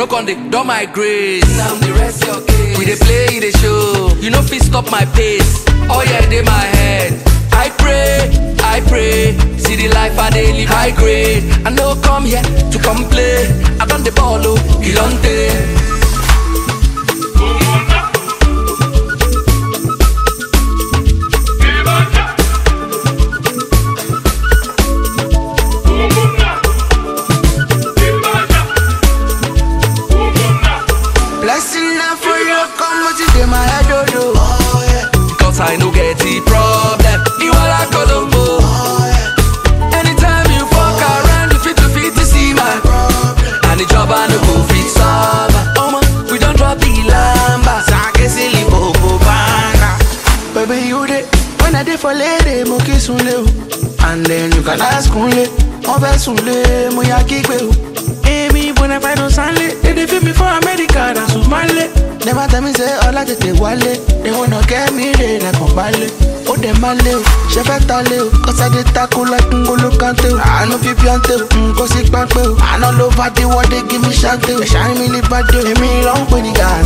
con dey don my grace. Now the rest your case. We dey play, dey show. You no fit stop my pace. Oh yeah, dey my head. I pray, I pray. See the life I dey live high grade. I no come here to complain. I don the ball, oh, Ilonte. Blessing now for you, come what you my head, oh, oh yeah. Cause I no get the problem. You are like Colombo. Anytime you fuck around, you fit to fit to see my problem. And the job I no go fit solve. Oh man, we don't drop the lamba. Sake silly bobo banga. Baby, you dey when I dey for lady, mo kiss unle o. And then you can ask unle, mo fẹ́ sunle, mo ya kígbe o. Èmi bọ̀nà fàìdùn sánlé, they dey feel me for America, na Sùmálé. Never tell me say ọlá tètè wálé, they wanna get me re lẹ́kàn balẹ̀. Ó dẹ̀ máa lé o, ṣe fẹ́ ta lé o, kọ́sádé tako like ngolo kante o. Àánú fi píọ́ntè o, nǹkan sí pápẹ́ o. Àná ló bá dé wọ́dé give me ṣáńtè o. Ẹ̀ṣá mi lè bá dé o, èmi ló ń pè ní gàá.